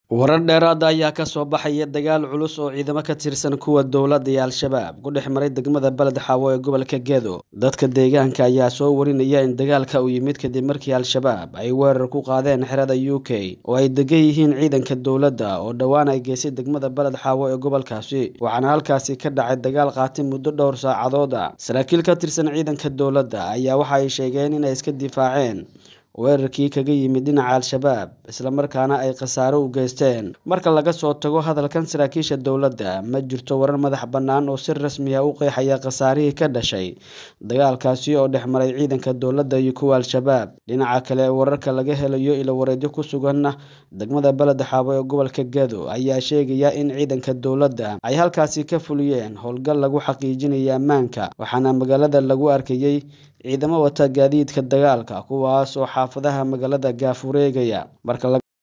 warar dheeraada ayaa ka soo baxaya dagaal culus oo ciidamo ka tirsan kuwa dowladda iyo al-shabaab ku dhex maray degmada beled xaawo ee gobolka gedo dadka deegaanka ayaa soo warinaya in dagaalka uu yimid kadib markii al-shabaab ay weerar ku qaadeen xerada u k oo ay degan yihiin ciidanka dowladda oo dhowaan ay geysay degmada beled xaawo ee gobolkaasi waxaana halkaasi ka dhacay dagaal qaatay muddo dhowr saacadood ah saraakiil ka tirsan ciidanka dowladda ayaa waxa ay sheegeen inay iska difaaceen weerarkii kaga yimid dhinaca al-shabaab islamarkaana ay khasaaro u geysteen marka laga soo tago hadalkan saraakiisha dowladda ma jirto warar madax bannaan oo si rasmi ah u qeexaya khasaarihii ka dhashay dagaalkaasi oo dhex maray ciidanka dowladda iyo kuwa al-shabaab dhinaca kale wararka laga helayo ilo wareedyo ku suganna degmada beled xaabo ee gobolka gedo ayaa sheegaya in ciidanka dowladda ay halkaasi ka fuliyeen howlgal lagu xaqiijinaya ammaanka waxaana magaalada lagu arkayey ciidamo wata gaadiidka dagaalka kuwaas oo xaafadaha magaalada gaafureegaya marka